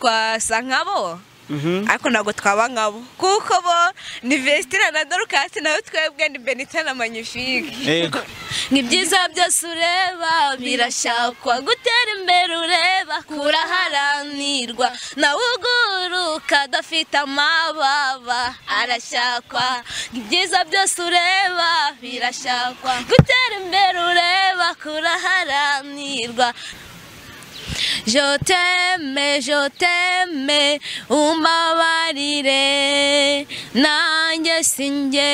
twasa nkabo Mhm. ariko ntabwo twaba nkabo kuko bo ni vesitira na dorukasi nawe twebwe ni benita na manyifike Yego. nk'ibyiza byose ureba birashakwa gutera imbere ureba kuraharanirwa nawe uguruka adafite amababa arashakwa nk'ibyiza byose ureba birashakwa gutera imbere ureba kuraharanirwa Je t'aime, je t'aime, umbabarire nanjye sinjye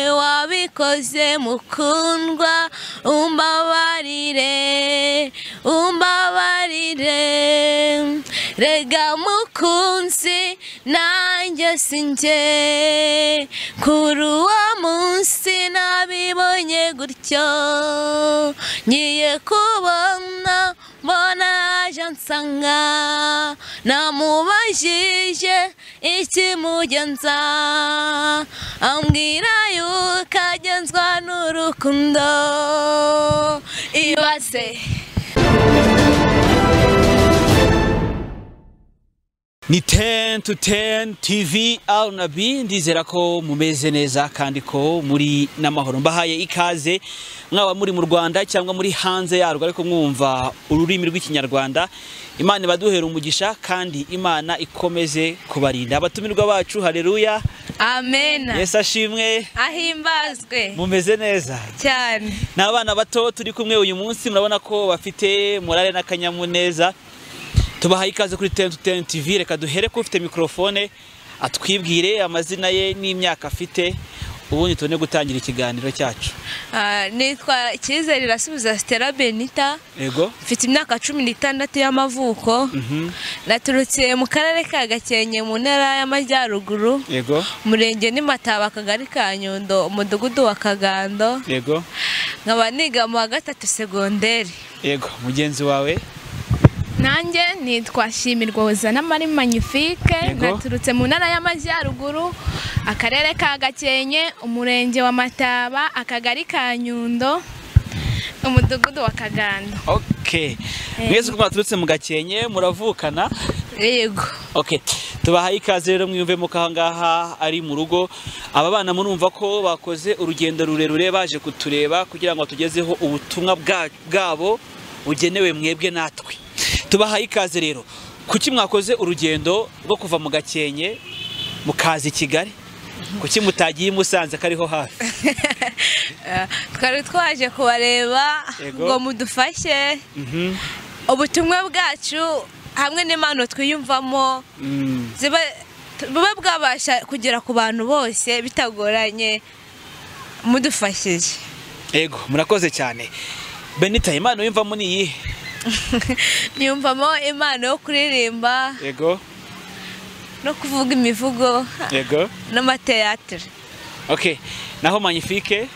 wabikoze mukundwa umbabarire umbabarire rega mukunzi nanjye sinjye kuri uwo munsi nabibonye gutyo ngiye kubona mbona aje ansanga namubajije ikimugenza ambwira yuko agenzwa n'urukundo ibase ni teni tu teni tivi arunabi ndizera ko mumeze neza kandi ko muri n'amahoro mbahaye ikaze mwaba muri mu rwanda cyangwa muri hanze yarwo ariko mwumva ururimi rw'ikinyarwanda imana ibaduhera umugisha kandi imana ikomeze kubarinda abatumirwa bacu hareruya amena yesu ashimwe ahimbazwe mumeze neza cyane ni abana bato turi kumwe uyu munsi murabona ko bafite morale n'akanyamuneza tubahaye ikaze kuri teni teni tivi reka duhere ko ufite mikorofone atwibwire amazina ye n'imyaka afite ubundi tubone gutangira ikiganiro cyacu Ah, nitwa icyizere irasubiza sitera benita yego mfite imyaka cumi n'itandatu y'amavuko naturutse mu karere ka gakenke mu ntara y'amajyaruguru yego umurenge n'imataba akagari ka nyundo umudugudu wa kagando yego nkaba niga mu wa gatatu segonderi yego mugenzi wawe nanjye nitwa shimirwa wuzana mari manyifike Yego. naturutse mu ntara y'amajyaruguru akarere ka gakenke umurenge wa mataba akagari ka nyundo umudugudu wa kagando ok mwese uko mwaturutse mu gakenke muravukana yego ok tubahaye ikaze rero mwiyumvemo ko ahangaha ari mu rugo aba bana murumva ko bakoze urugendo rurerure baje kutureba kugira ngo batugezeho ubutumwa bwa- bwabo bugenewe mwebwe natwe tubahaye ikaze rero kuki mwakoze urugendo rwo kuva mu gakenke mukaza i kigali kuki mutagiye i musanze kariho hafi Ah, twari twaje kubareba Yego. ngo mudufashe Mhm. ubutumwa bwacu hamwe n'impano twiyumvamo Mm. ziba t- buba bwabasha kugera ku bantu bose bitagoranye mudufashije yego murakoze cyane benita imana wiyumvamo ni iyihe niyumvamo impano yo kuririmba yego no kuvuga imivugo yego n'amateatire ok naho magnifique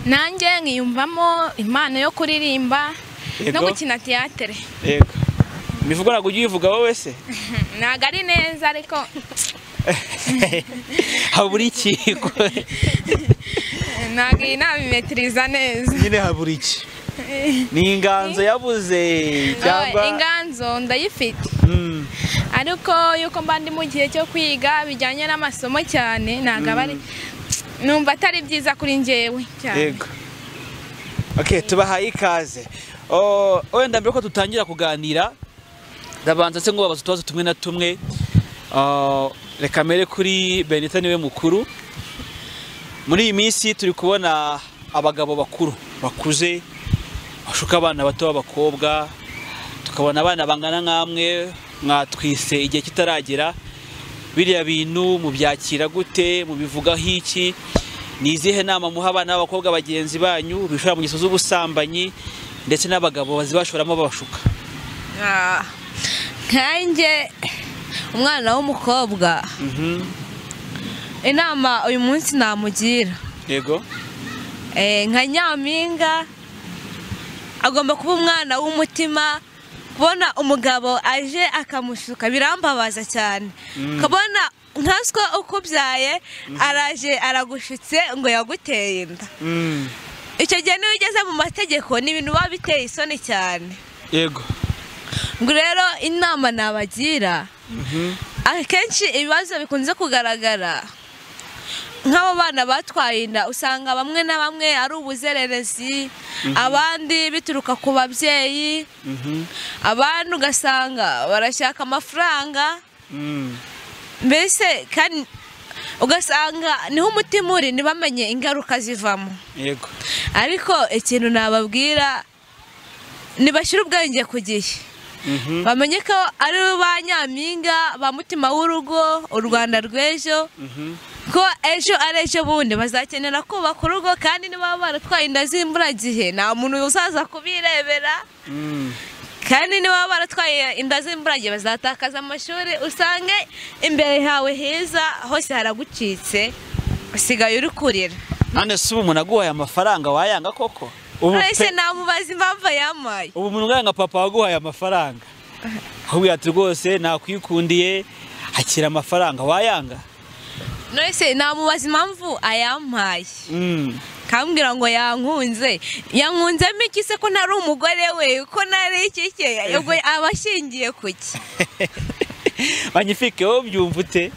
nanjye nkiyumvamo impano yo kuririmba no Yego. gukina tiyatere yego imivugo ntabwo ujya uyivuga wowe se ntabwo ari neza ariko habura iki ntabwo iyi nabimetiriza neza nyine habura iki ni inganzo yabuze Oh, inganzo ndayifite Mm, ariko yuko mba ndi mu gihe cyo kwiga bijyanye n'amasomo cyane ntabwo aba ari numva atari byiza kuri njyewe cyane yego ok tubahaye ikaze Oh, wenda mbere ko dutangira kuganira ndabanza se ngo babaze utubazo tumwe na tumwe Oh, reka mbere kuri benita niwe mukuru muri iyi minsi turi kubona abagabo bakuru bakuze bashuka abana bato b'abakobwa tukabona abana bangana nk'amwe mwatwise igihe kitaragera biriya bintu mubyakira gute mubivugaho iki ni izihe nama muha abana b'abakobwa bagenzi banyu bishora mu ngeso z'ubusambanyi ndetse n'abagabo bazibashoramo babashuka Ah, nkanjye umwana w'umukobwa inama uyu munsi namugira yego Eh, nka nyampinga agomba kuba umwana w'umutima kubona umugabo aje akamushuka birambabaza cyane ukabona nkaswa ukubyaye araje aragushutse ngo yaguteye inda icyo gihe niyo ugeze mu mategeko ni ibintu biba biteye isoni cyane yego ngo rero inama nabagira akenshi ibibazo bikunze kugaragara nk'abo bana batwaye inda usanga bamwe na bamwe ari ubuzererezi abandi bituruka ku babyeyi abandi ugasanga barashaka amafaranga mbese kandi ugasanga niho umutima uri ntibamenye ingaruka zivamo yego ariko ikintu nababwira ntibashyire ubwenge ku gihe bamenye ko ari ba nyampinga ba mutima w'urugo u rwanda rw'ejo ko ejo ari ejo bundi bazakenera kubaka urugo kandi niba baratwaye inda z'imburagihe nta muntu uzaza kubirebera kandi niba baratwaye inda z'imburagihe bazatakaza amashuri usange imbere hawe heza hose haragucitse usigaye uri kurira none si ubu umuntu aguhaye amafaranga wayanga koko ubu mwese pe- namubaza impamvu yampaye ubu umuntu ungana nka papa waguhaye amafaranga ahubwo ati rwose nakwikundiye akira amafaranga wayanga mwese namubaza impamvu ayampaye Mm. kambwira ngo yankunze yankunzemo iki se ko ntari umugore we ko ntari iki ke ubwo aba ashingiye ku ki magnifique wowe ubyumva ute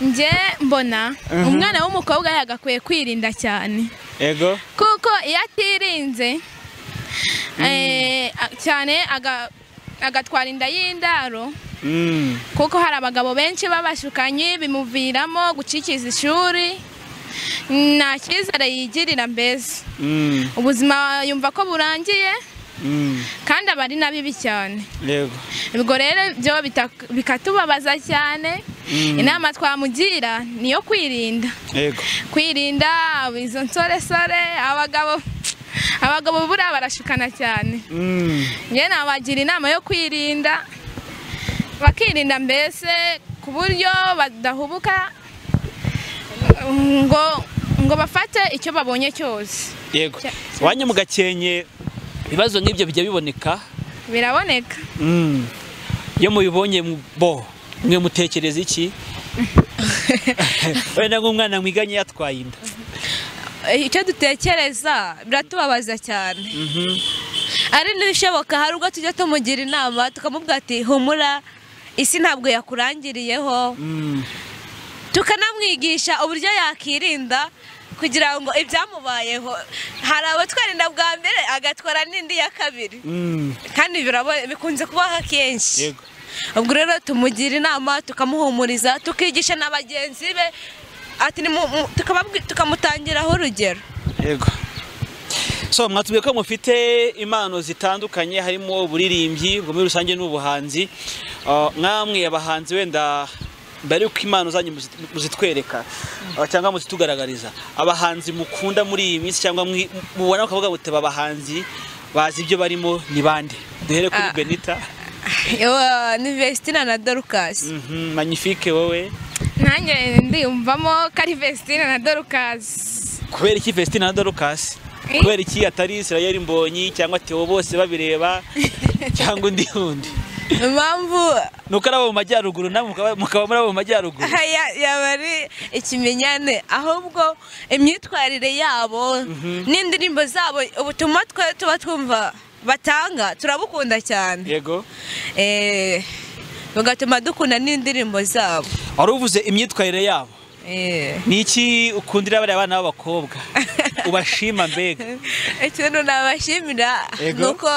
njye mbona umwana w'umukobwa yagakwiye kwirinda cyane yego kuko iyo atirinze eh, a- cyane aga- agatwara inda y'indaro Mm. kuko hari abagabo benshi b'abashukanyi bimuviramo gucikiza ishuri nta cyizere yigirira mbese Mm. ubuzima yumva ko burangiye Mm. kandi aba ari na bibi cyane yego ubwo rero byo bita- bikatubabaza cyane inama twamugira ni iyo kwirinda yego kwirinda izo nsoresore abagabo abagabo buriya barashukana cyane Mm. njye nabagira inama yo kwirinda bakirinda mbese ku buryo badahubuka ngo ngo bafate icyo babonye cyose yego Cya- iwanyu mu gakenke ibibazo nk'ibyo bijya biboneka biraboneka Mm. iyo mubibonye mu- bo mwe mutekereza iki wenda nk'umwana mwiganye yatwaye inda icyo dutekereza biratubabaza cyane ari n'ibishoboka hari ubwo tujya tumugira inama tukamubwira ati humura isi ntabwo yakurangiriyeho Mm. tukanamwigisha uburyo yakirinda kugira ngo ibyamubayeho hari abatwara inda bwa mbere agatwara n'indi ya kabiri Mm. kandi birabo- bikunze kubaho kenshi yego ubwo rero tumugira inama tukamuhumuriza tukigisha na bagenzi be ati ni mu- mu- tukababwi- tukamutangiraho urugero yego so mwatubwiye ko mufite impano zitandukanye harimo uburirimbyi ubwo muri rusange n'ubuhanzi Uh, mwamwe abahanzi wenda mbere yuko impano zanyu muzi- muzitwereka uh, cyangwa muzitugaragariza abahanzi mukunda muri iyi minsi cyangwa mwi- mubona ukavuga muti aba bahanzi bazi ibyo barimo ni bande duhere kuri Ah. benita Ewa, ni vestina na dorukasi Mhm, magnifique wowe nanjye ndiyumvamo ko ari vesitine na dorukazi kubera iki festina na dorukasi Eh. kubera iki atari israel mbonyi cyangwa theo bose babireba cyangwa undi wundi impamvu nuko ari abo mu majyaruguru namwe mukaba- mukaba muri abo mu majyaruguru haya- yaba ari ikimenyane ahubwo imyitwarire yabo n'indirimbo zabo ubutumwa twe tuba twumva batanga turabukunda cyane yego Eh, bigatuma dukunda n'indirimbo zabo wari uvuze imyitwarire yabo Eh. ni iki ukundira bariya bana b'abakobwa ubashima mbega ikintu nabashimira Yego. ni uko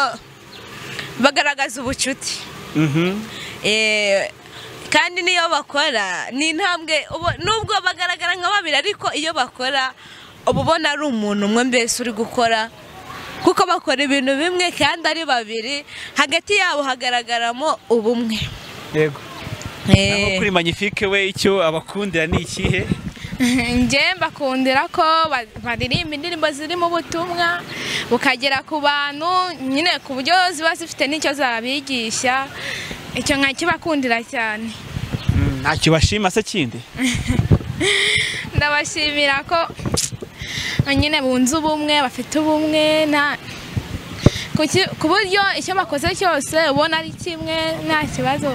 bagaragaza ubucuti Mhm, Eh, kandi n'iyo bakora ni intambwe ubo- nubwo bagaragara nka babiri ariko iyo bakora uba ubona ari umuntu umwe mbese uri gukora kuko bakora ibintu bimwe kandi ari babiri hagati yabo hagaragaramo ubumwe yego naho Eh, kuri magnifique we icyo abakundira ni ikihe njye mbakundira ko ba- baririmba indirimbo zirimo ubutumwa bukagera ku bantu nyine ku buryo ziba zifite n'icyo zabigisha icyo nkakibakundira cyane Mm, ntacyo bashima se kindi ndabashimira ko nyine bunze ubumwe bafite ubumwe nta ku ki- ku buryo icyo bakoze cyose ubona ari kimwe nta kibazo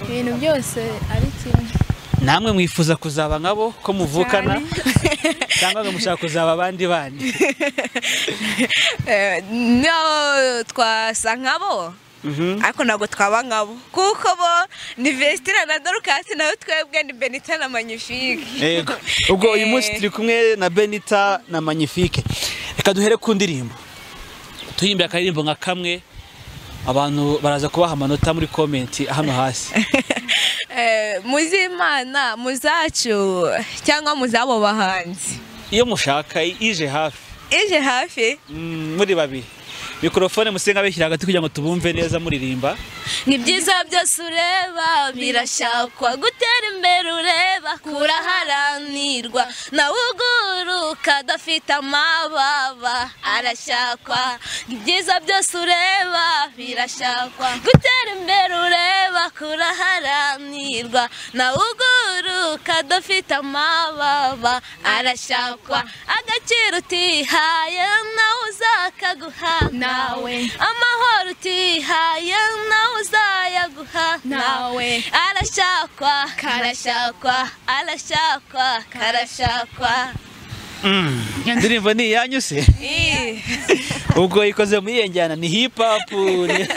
ibintu byose ari kimwe namwe mwifuza kuzaba nkabo ko muvukana cyangwa ngo mushaka kuzaba abandi bandi eh, niyo twasa nkabo ariko ntabwo twaba nkabo kuko bo ni vesitira na dorukasi nawe twebwe ni benita na manyifike Yego. ubwo uyu munsi Eh. turi kumwe na benita na magnifique reka duhere ku ndirimbo tuyimbe akaririmbo nka kamwe abantu baraza kubaha amanota muri komenti hano hasi Eh, muzimana muzacu cyangwa muzabo bahanzi iyo mushaka ije hafi ije hafi mm, muri babiri mikorofone musenga beshyira hagati kugira ngo tubumve neza muririmba ni byiza byose ureba birashakwa gutera imbere ureba kuraharanirwa nawe uguruka adafite amababa arashakwa ni byiza byose ureba birashakwa gutera imbere ureba kuraharanirwa nawe uguruka adafite amababa arashakwa agaciro utihaye nawe uzakaguha nawe amahoro utihaye nawe uzayaguha nawe arashakwa karashakwa arashakwa karashakwa indirimbo ni iyanyu se Eh, ubwo ikoze muri iyo njyana ni hip hop ni-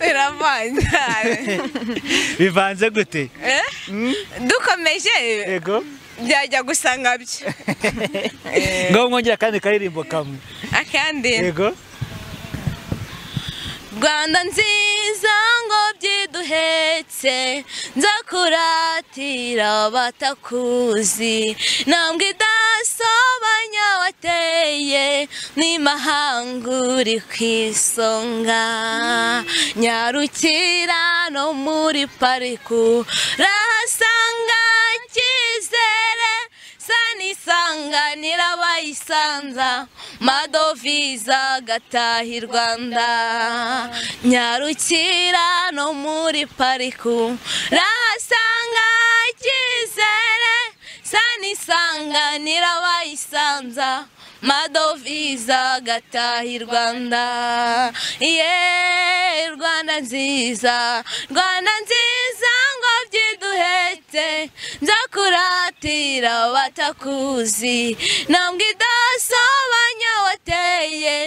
biravanze bivanze gute Eh? dukomeje yego byajya gusa nkabyo ngaho mwongera akandi karirimbo kamwe akandi yego rwanda nziza ngo byiduhetse nzakuratira batakuzi ntambwe idasobanya wateye n'imahanga uri ku isonga nyarukira no muri pariku rahasanga icyizere sanisanganira abayisanza madoviza gataha i rwanda nyarukira no muri pariku rahasanga icyizere sanisanganira abayisanza madoviza gataha i rwanda ye rwanda nziza rwanda nziza ngo byiduhete nzakuratira batakuzi ntabwo idasobanya wateye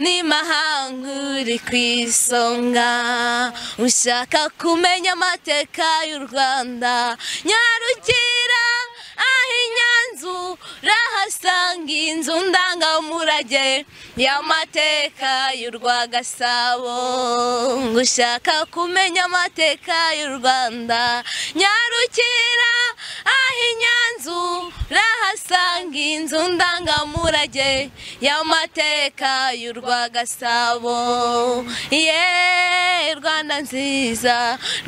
n'imahanga uri ku isonga ushaka kumenya amateka y'u rwanda nyarukira aho inyanzu urahasanga inzu ndangamurage y'amateka y'u rwagasabo ngo ushaka kumenya amateka y'u rwanda nyarukira aho inyanzu urahasanga inzu ndangamurage y'amateka y'u rwagasabo ye rwanda nziza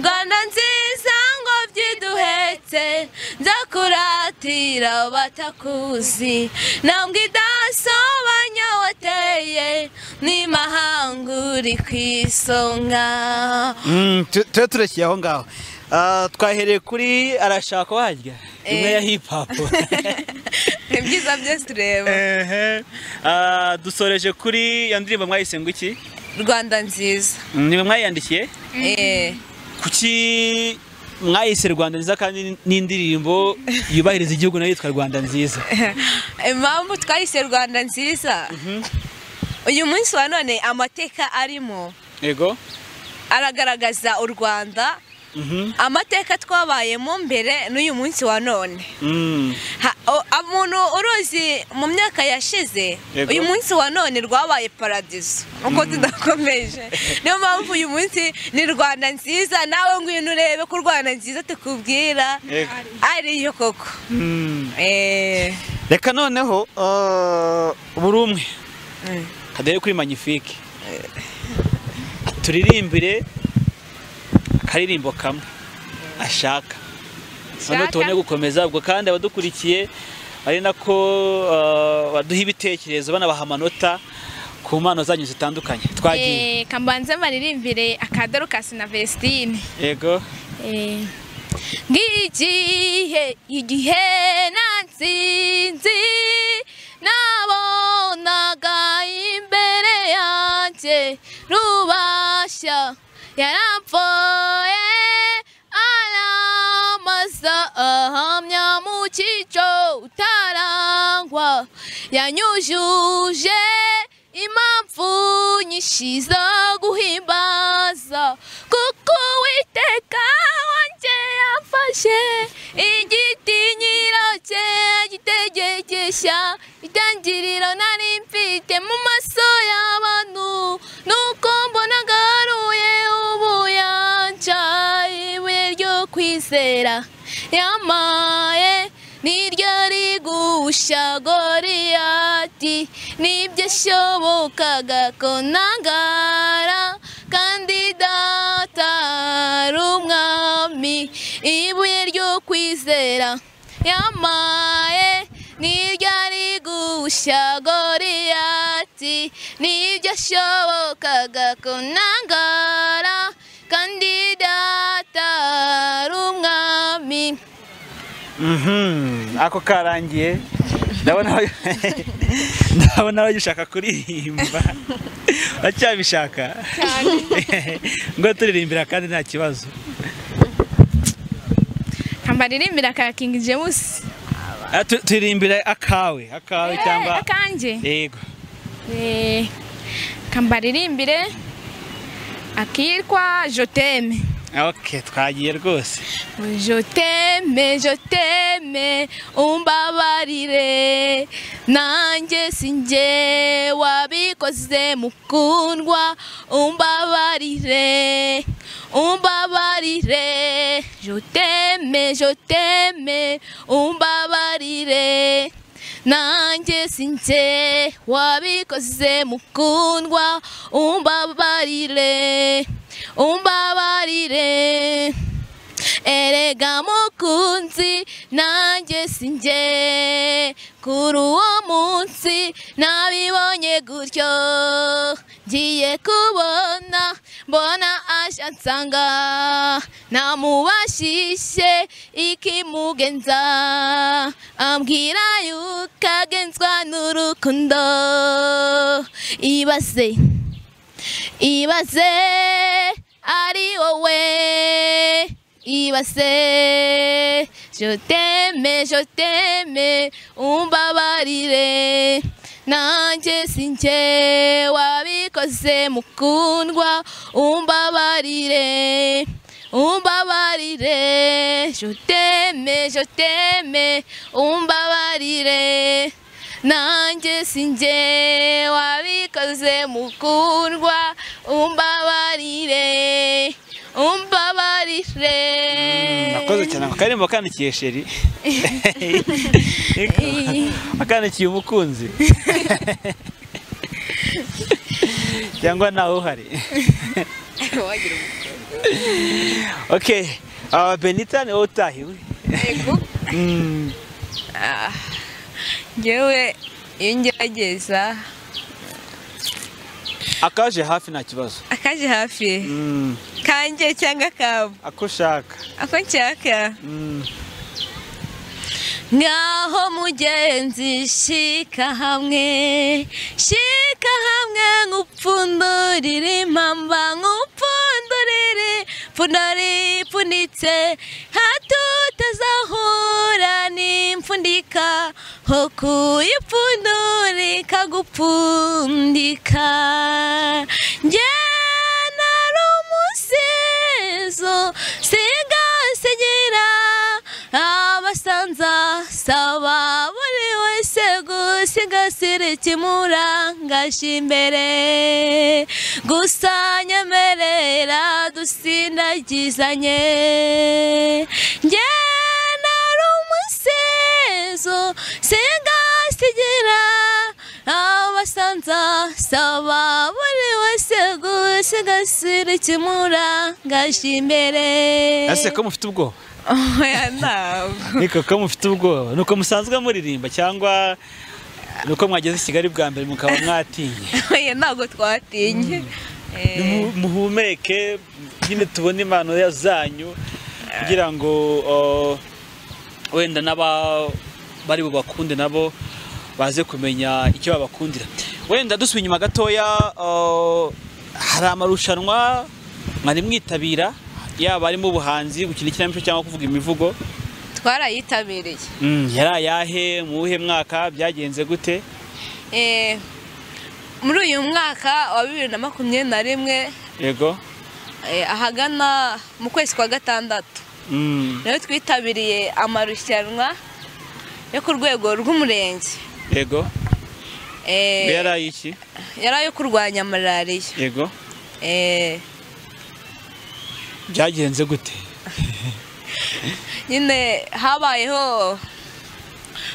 rwanda nziza ngo byiduhetse nzakuratira batakuzi ntabwo idasobanya wateye n'imahanga uri ku isonga Mm, tu- tube turashyiye aho ngaho Ah, twahereye kuri arashaka warya imwe ya hip hop ni byiza byose tureba Ehe. Ah, dusoreje kuri iyo ndirimbo mwayise ngo iki rwanda nziza Mm, ni mwe mwayiyandikiye Eh, kuki mwayise rwanda nziza kandi n'indirimbo yubahiriza igihugu nayo yitwa rwanda nziza impamvu twahise rwanda nziza uyu munsi wa none amateka arimo yego aragaragaza u rwanda Mhm. amateka twabayemo mbere n'uyu munsi wa none Mm, Ha- o- umuntu uruzi mu myaka yashize Yego. uyu munsi wa none rwabaye paradizo uko tudakomeje niyo mpamvu uyu munsi ni rwanda nziza nawe ngwino urebe ko rwanda nziza tukubwira Yego. ariyo koko mm. Eh, reka noneho ah, buri umwe mm. kadere kuri magnifique turirimbire akaririmbo kamwe ashaka noneho Ashaka. tubone gukomeza ubwo kandi abadukurikiye ari nako ah, baduha ibitekerezo banabaha amanota ku mpano zanyu zitandukanye twagiye Eh, kambanze maririmbire akadarukasi na Vestine. yego Eh, Ngigihe igihe natsinzi nabonaga imbere yanjye rubashya yarapfuye aramaza ahamya mu cyico utarangwa yanyujuje impamvu nyinshi zo guhimbaza kuko uwiteka wanjye yafashe igiti nyiracyo agitegegesha itangiriro nari mfite mu maso y'abantu nuko mbonaga haruye ubuyanja ibuye ryo kwizera yamaye niryo rigusha goriyati nibyo shobokaga ko ntangara kandi data ari umwami ibuye ryo kwizera yamaye niryo rigusha goriyati nibyo shobokaga ko ntangara kandi data ari umwami Mhm, ako karangiye ndabona ndabona bagishaka kuririmba bacyabishaka ngo turirimbira kandi nta kibazo nkambaririmbira aka King James Ah, tu- turirimbira akawe akawe Eh, cyangwa akanjye yego Eh, kambaririmbire akitwa joteme okay twagiye rwose joteme joteme umbabarire nanjye sinjye wabikoze mukundwa umbabarire umbabarire joteme joteme umbabarire nanjye sinjye wabikoze mukundwa umbabarire umbabarire erega mukunzi nanjye sinjye kuri uwo munsi nabibonye gutyo ngiye kubona mbona aje ansanga namubashishye ikimugenza ambwira yuko agenzwa n'urukundo ibaze ibase ari wowe ibase je t'aime je t'aime umbabarire nanjye sinjye wabikoze mukundwa umbabarire umbabarire je t'aime je t'aime umbabarire nanjye sinjye wabikoze mukundwa umbabarire umbabarire nakoze cyane ako karirimbo kandikiye sheri akandikiye umukunzi cyangwa nawe uhari okay uh, benita ni wowe utahiwe Mm, ngewe iyo ngerageza akaje hafi nta kibazo akaje hafi Mm, kanjye cyangwa akabo ako ushaka ako nshaka Mm, ngaho mugenzi shika hamwe shika hamwe nk'upfundurire impamba nk'upfundurire pfunari ipfunitse hato utazahura n'impfundika ho kuyipfundura ikagupfundika njye nari umusizo sigasigira abasanza saba buri wese gusigasira ikimurangaje imbere gusa nyemerera dusindagizanye njye nari umusizo sigasigira abasanza saba buri wese gusigasira ikimurangaje imbere ese ko mufite ubwoba oya ntabwo niko ko mufite ubwoba ni uko musanzwe muririmba cyangwa ni uko mwageze i kigali bwa mbere mukaba mwatinye oya ntabwo twatinye Eh, Mu- muhumeke nyine tubone impano ya- zanyu kugira ngo uh, wenda n'aba bari bubakunde nabo baze kumenya icyo babakundira wenda dusubiye inyuma gatoya uh, hari amarushanwa mwari mwitabira yaba arimo ubuhanzi gukina ikinamico cyangwa kuvuga imivugo twarayitabiriye mm, yari ayahe mu wuhe mwaka byagenze gute Eh, muri uyu mwaka wa bibiri na makumyabiri na rimwe yego eh, ahagana mu kwezi kwa gatandatu Mm, nayo twitabiriye amarushanwa yo ku rwego rw'umurenge yego Eh, yari ayiki yari ayo kurwanya malariya yego Eh, byagenze gute nyine habayeho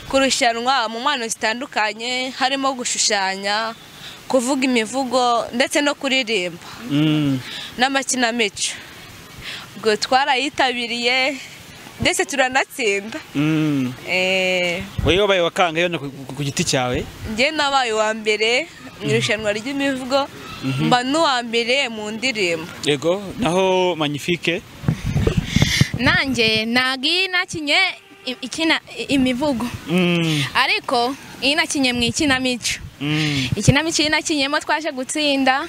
kurushanwa mu mpano zitandukanye harimo gushushanya kuvuga imivugo ndetse no kuririmba Mm, n'amakinamico ubwo twarayitabiriye ndetse turanatsinda mm. Eh, wowe wabaye wa kangahe hano ku- ku- ku giti cyawe njye nabaye uwa mbere mu irushanwa ry'imivugo mba n'uwa mbere mu ndirimbo yego naho magnifique nanjye ntabwo nakinye i- ikina- i- imivugo Mm, ariko iyi nakinye mu ikinamico mm. ikinamico iyi nakinyemo twaje gutsinda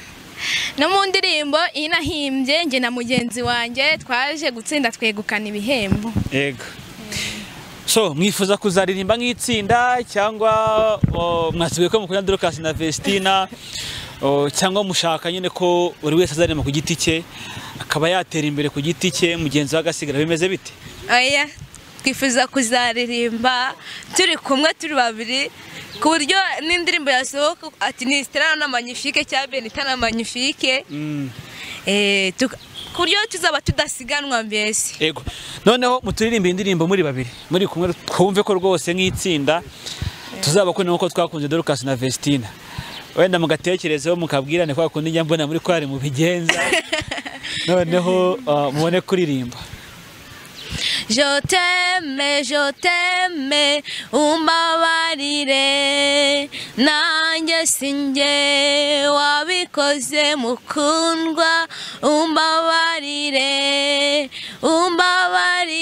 no mu ndirimbo iyi nahimbye njye na mugenzi wanjye twaje gutsinda twegukana ibihembo yego so mwifuza kuzaririmba nk'itsinda cyangwa o, mwasigaye ko mukunda dorukasi na vestina o, cyangwa mushaka nyine ko buri wese azaririmba ku giti cye akaba yatera imbere ku giti cye mugenzi we agasigara bimeze bite aya twifuza kuzaririmba turi kumwe turi babiri ku buryo n'indirimbo yasohoka ati ni Stella na magnifique cya benita na magnifique Mm. Eh, tuka- ku buryo tuzaba tudasiganwa mbese Ego. Noneho muturirimbe indirimbo muri babiri. Muri kumwe twumve ko rwose nk'itsinda tuzabakunda nkuko twakunze Dorcas na Vestina. Wenda mugatekerezeho mukabwirane kwa kundi njya mbona muri kwari mubigenza. Noneho uh, mubone kuririmba. Je t'aime, je t'aime, umbabarire nanjye sinjye wabikoze mukundwa umbabarire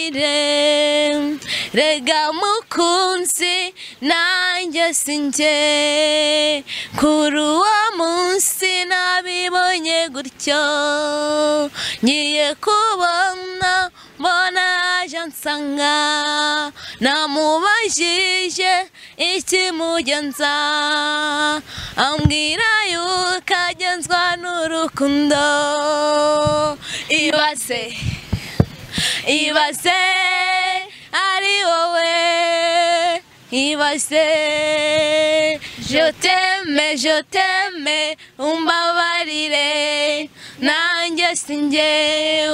umbabarire rega mukunzi nanjye sinjye kuri uwo munsi nabibonye gutyo ngiye kubona mbona aje ansanga namubajije ikimugenza ambwira yuko agenzwa n'urukundo ibase ibase ari wowe ibase je t'aime je t'aime umbabarire nanjye sinjye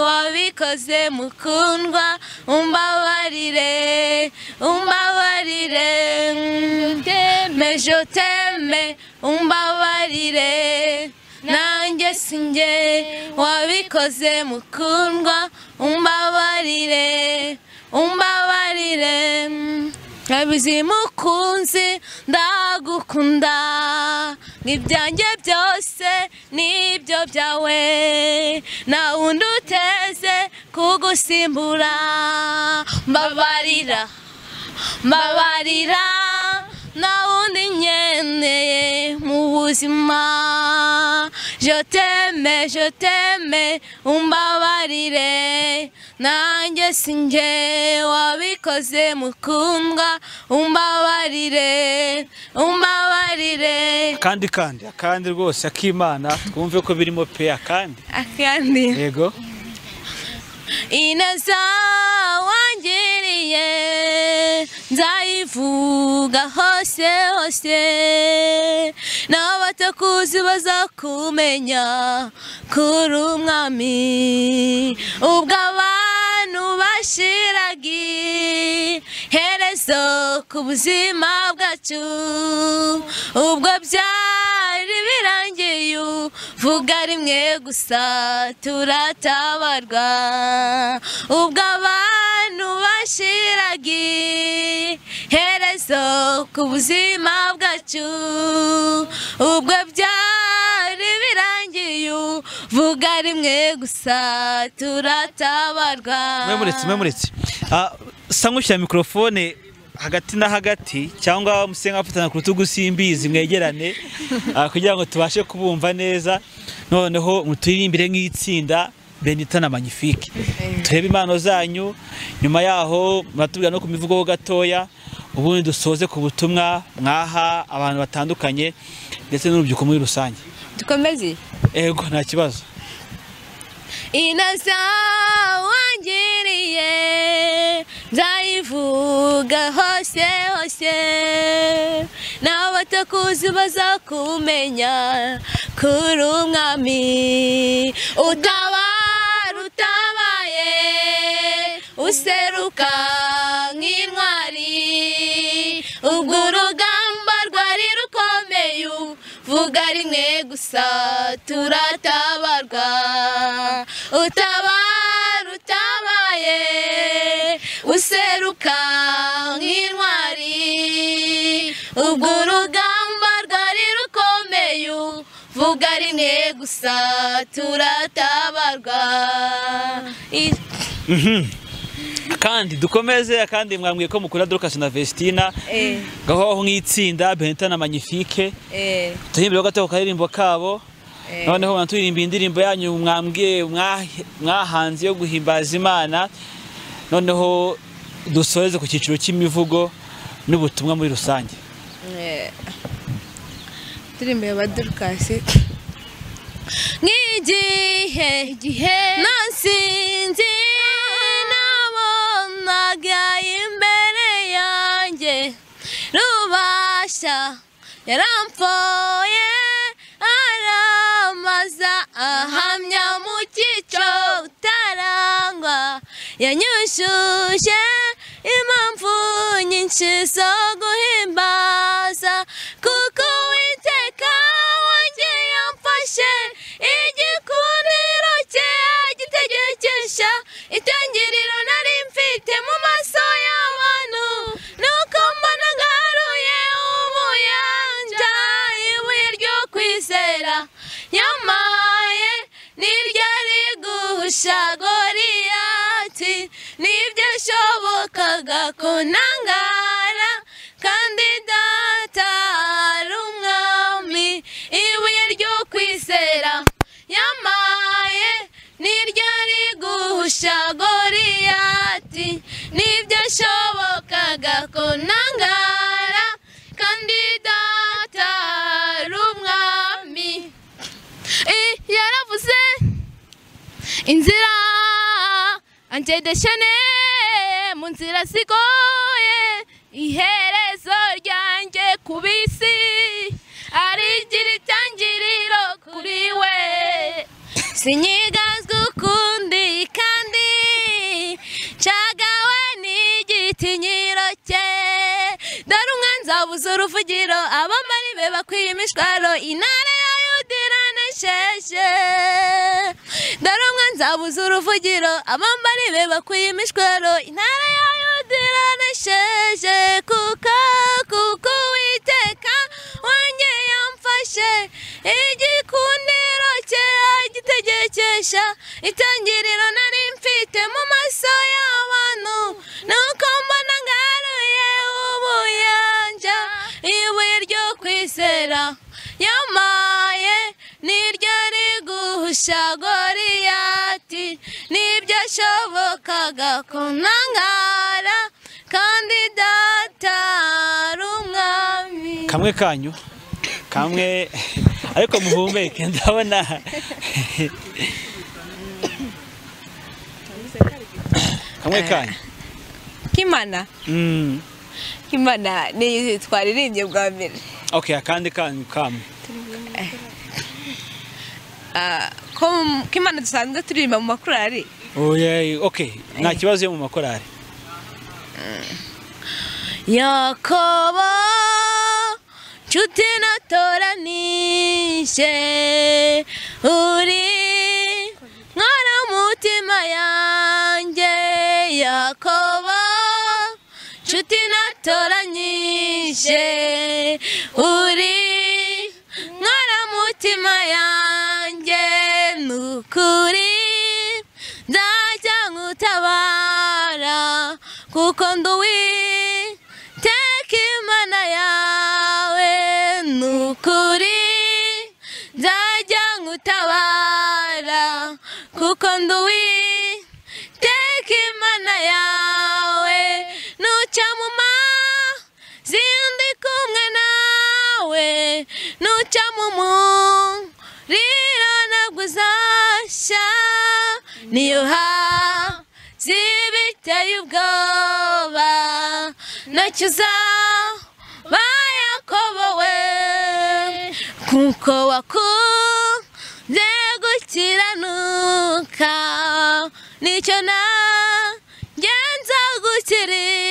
wabikoze mukundwa umbabarire umbabarire mm, t'aime je t'aime umbabarire nanjye sinjye wabikoze mukundwa umbabarire umbabarire abizi mukunzi ndagukunda n'ibyanjye byose nibyo byawe nta wundi uteze kugusimbura mbabarira mbabarira nta wundi nkeneye mu buzima je t'aime je t'aime umbabarire nanjye sinjye wabikoze mukundwa umbabarire umbabarire Kandi kandi akandi rwose akimana twumve ko birimo pe akandi. akandi Yego. ineza wangiriye nzayivuga hose hose n'abatakuzi bazakumenya kuri umwami ubwo abantu bashiraga iherezo ku buzima bwacu ubwo byari birangiye uvuga rimwe gusa turatabarwa ubwo abantu bashiraga iherezo ku buzima bwacu ubwo byari birangiye uvuga rimwe gusa turatabarwa Mwemuretse mwemuretse. Ah sa nkushyira mikrofone hagati na hagati cyangwa musenga afatana ku rutugu simbizi mwegerane ah, kugira ngo tubashe kubumva neza noneho muturimbire nk'itsinda Benita na Magnifique turebe impano zanyu nyuma yaho muratubwira no ku mivugo ho gatoya ubundi dusoze ku butumwa mwaha abantu batandukanye ndetse n'urubyiruko muri rusange dukomeze ego nta kibazo inasa wangiriye nzayivuga hose hose n'abatakuzi bazakumenya kuri umwami utabara utabaye useruka nk'intwari ubwo urugamba rwari rukomeye uvuga rimwe gusa turatabarwa utabara utabaye useruka nk'intwari ubwo urugamba rwari rukomeye uvuga rimwe gusa turatabarwa I- kandi dukomeze kandi mwambwiye ko mukora dorukasi na vestina Eh, gahoho nk'itsinda benita na magnifike eh, tuhimbireho gato ku karirimbo kabo noneho mwaturirimba indirimbo yanyu mwambwiye mwa- mwahanze yo guhimbaza imana noneho dusoreze ku cyiciro cy'imivugo n'ubutumwa muri rusange eh. indirimbo ya badurukasi nk'igihe igihe nasinzi nabonaga imbere yanjye rubasha yaramfoye aramaza ahamya mu cyico utarangwa yanyushuje impamvu nyinshi zo guhimbaza kuko witeka wanjye yamfashe igikuniro cye agitegerekesha itangiriro nari mfite mu maso y'abantu nuko mbona ngaruye ubuyanja ibuye ryo kwizera yamaye n'iryari guhusha goriyati nibyo shobokaga kunangara kandi data ari umwami ibuye ryo kwizera yamaye n'iryari guhusha goriyati nibyo shobokaga kunangara kandi data ari umwami Eh, yaravuze inzira anjedeshene mu nzira zigoye iherezo ryanjye ku bisi ari ry'itangiriro kuri we sinyigazwa ukundi kandi nshagawe n'igitinyiro cye dore umwanzi abuze uruvugiro abamari be bakwiye imishwaro intare ya yudira nesheshe dore umwanzi abuze uruvugiro abambari be bakwiye imishwaro intara ya yudira nesheshe kuko kuko uwiteka wanjye yamfashe igikundiro cye agitegekesha itangiriro nari mfite mu maso y'abantu nuko mbona ngaruye ubuyanja ibuye ryo kwizera yamaye niryo riguhusha goriyati nibyo ashobokaga kunangara kandi data ari umwami kamwe kanyu kamwe ariko muhumeke ndabona kamwe kanyu kimana Mm. kimana ni twaririmbye bwa mbere okay akandi kanyu kamwe Ah, ko mu- kimana dusanzwe turirimba mu makorari Oye, okay nta kibazo yo mu makorari Yakobo nshuti natoranije uri nkora mutima yanjye Yakobo nshuti natoranyije uri nkora mutima yanjye nukuri nzajya ngutabara kuko nduwi teka imana yawe nukuri nzajya ngutabara kuko nduwi teka imana yawe nuca mu ma zindi kumwe nawe nuca mu muriro ntabwo uzashya niyo ha zibiteye ubwoba ntacyo uzaba yakobowe kuko wakunze gukiranuka nicyo na ngenza gukiri